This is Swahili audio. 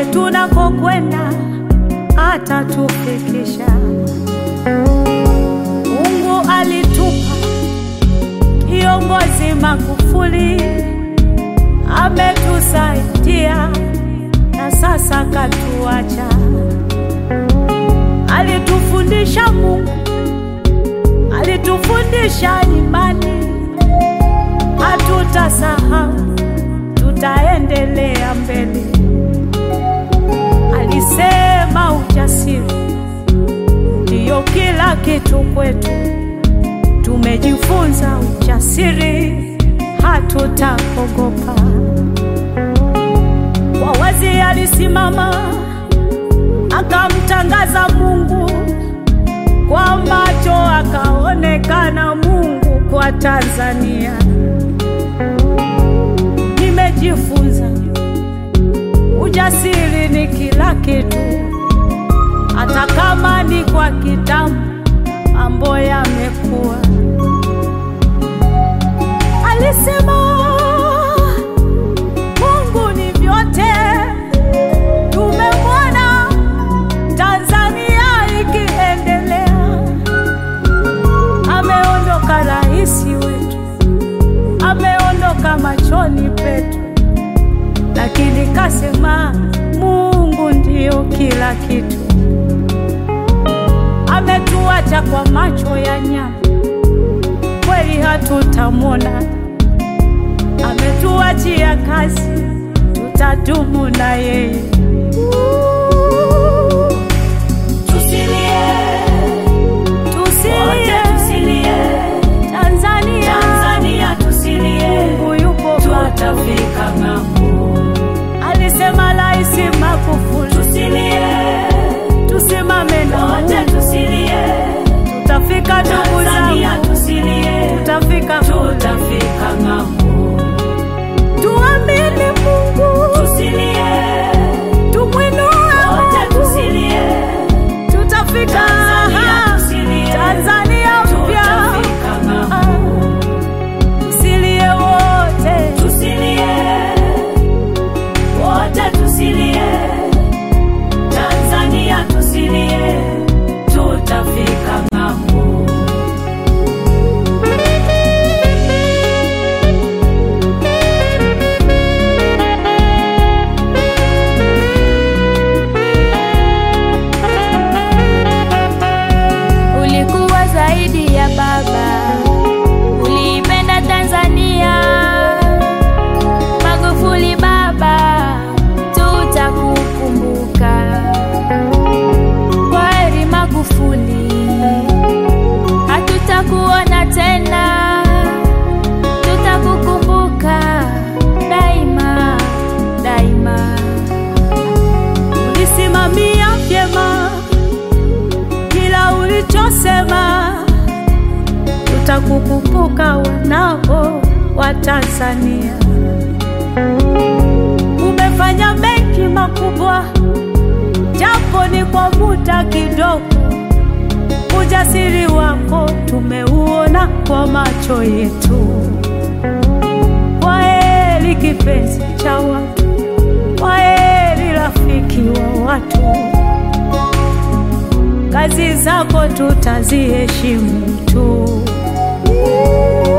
tunakokwenda atatufikisha. Mungu alitupa kiongozi Magufuli, ametusaidia na sasa katuacha. Alitufundisha Mungu, alitufundisha imani, hatutasahau, tutaendelea mbele. Alisema ujasiri ndiyo kila kitu kwetu. Tumejifunza ujasiri, hatutaogopa. Kwa wazi alisimama akamtangaza Mungu, kwa macho akaonekana Mungu kwa Tanzania. Nimejifunza ujasiri ni kila kitu, hata kama ni kwa kitambo, mambo yamekuwa. Alisema Mungu ni vyote, tumemwona Tanzania ikiendelea. Ameondoka rais wetu, ameondoka machoni petu, lakini kasema Mungu ndiyo kila kitu. Ametuacha kwa macho ya nyama, kweli hatutamwona. Ametuachia kazi, tutadumu na yeye. Tusilie, wote Tusilie tusilie, Tanzania, Tanzania tusilie, Mungu yupo tutafika ng'ambo. Alisema Rais Magufuli, Tusilie, tusimame na wote Mungu, tusilie, tutafika ndugu Tanzania zangu, tusilie, tutafika tutafika ng'ambo. tuamini Mungu, Tusilie, tumwinue wote Mungu, tusilie, tutafika Tanzania tusilie, Tanzania mpya. tutafika ng'ambo. Ah, Tusilie wote, Tusilie, wote tusilie, Tanzania tusilie, tutafika ng'ambo. Ulikuwa zaidi ya baba, uliipenda Tanzania. Magufuli baba, tutakukumbuka. Kwaheri Magufuli, hatutakuona tena, tutakukumbuka daima daima. ulisimamia vyema kila ulichosema, tutakukumbuka wanao wa Tanzania. Umefanya mengi makubwa, japo ni kwa muda kidogo. Ujasiri wako tumeuona kwa macho yetu. Kwaheri kipenzi cha watu, kwaheri rafiki wa watu. Kazi zako tutaziheshimu tu.